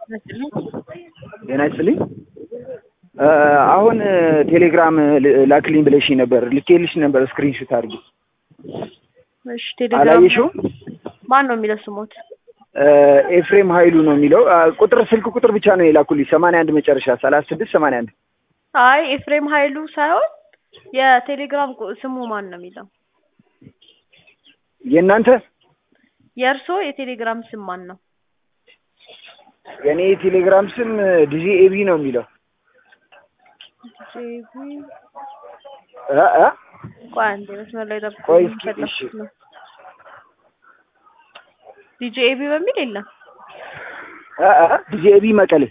ጤና ይስጥልኝ። አሁን ቴሌግራም ላክልኝ ብለሽኝ ነበር፣ ልኬልሽ ነበር ስክሪንሾት አድርጊ። እሺ ቴሌግራም አላየሽውም? ማን ነው የሚለው ስሞት? ኤፍሬም ኃይሉ ነው የሚለው። ቁጥር ስልክ ቁጥር ብቻ ነው የላኩልኝ ሰማንያ አንድ መጨረሻ ሰላሳ ስድስት ሰማንያ አንድ አይ ኤፍሬም ኃይሉ ሳይሆን የቴሌግራም ቁ- ስሙ ማን ነው የሚለው? የእናንተ የእርስዎ የቴሌግራም ስም ማን ነው? የእኔ የቴሌግራም ስም ዲዚ ኤቢ ነው የሚለው ጄቢ እ እ ቆይ አንዴ መስመር ላይ ጠብቁ። ቆይ እስኪ፣ የፈለኩት እሺ። ነው። ዲጄ ኤቢ በሚል የለም። እ እ ዲዚ ኤቢ መቀሌ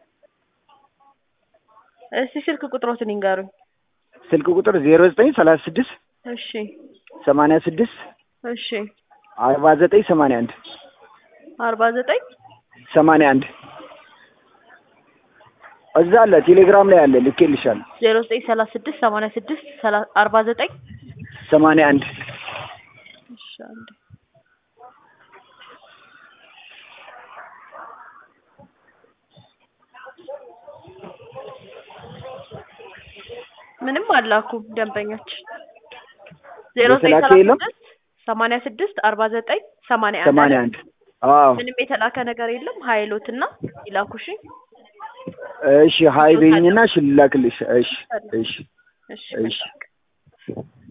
እስቲ ስልክ ቁጥሮትን ይንገሩኝ። ስልክ ቁጥር ዜሮ ዘጠኝ ሰላሳ ስድስት እሺ ሰማንያ ስድስት እሺ አርባ ዘጠኝ ሰማንያ አንድ አርባ ዘጠኝ ሰማንያ አንድ እዛ አለ ቴሌግራም ላይ አለ ልኬልሻለሁ። ዜሮ ዘጠኝ ሰላሳ ስድስት ሰማንያ ስድስት ሰላ- አርባ ዘጠኝ ሰማንያ አንድ እሺ አንዴ ምንም አላኩም ደንበኞች ዜሮ ዘጠኝ የተላከ ሰላሳ የለም? ስድስት ሰማንያ ስድስት አርባ ዘጠኝ ሰማንያ አንድ ሰማንያ አንድ አዎ ምንም የተላከ ነገር የለም። ሀይሎትና ይላኩሽ። እሺ ሀይ በይኝና እሺ ልላክልሽ። እሺ እሺ እሺ እሺ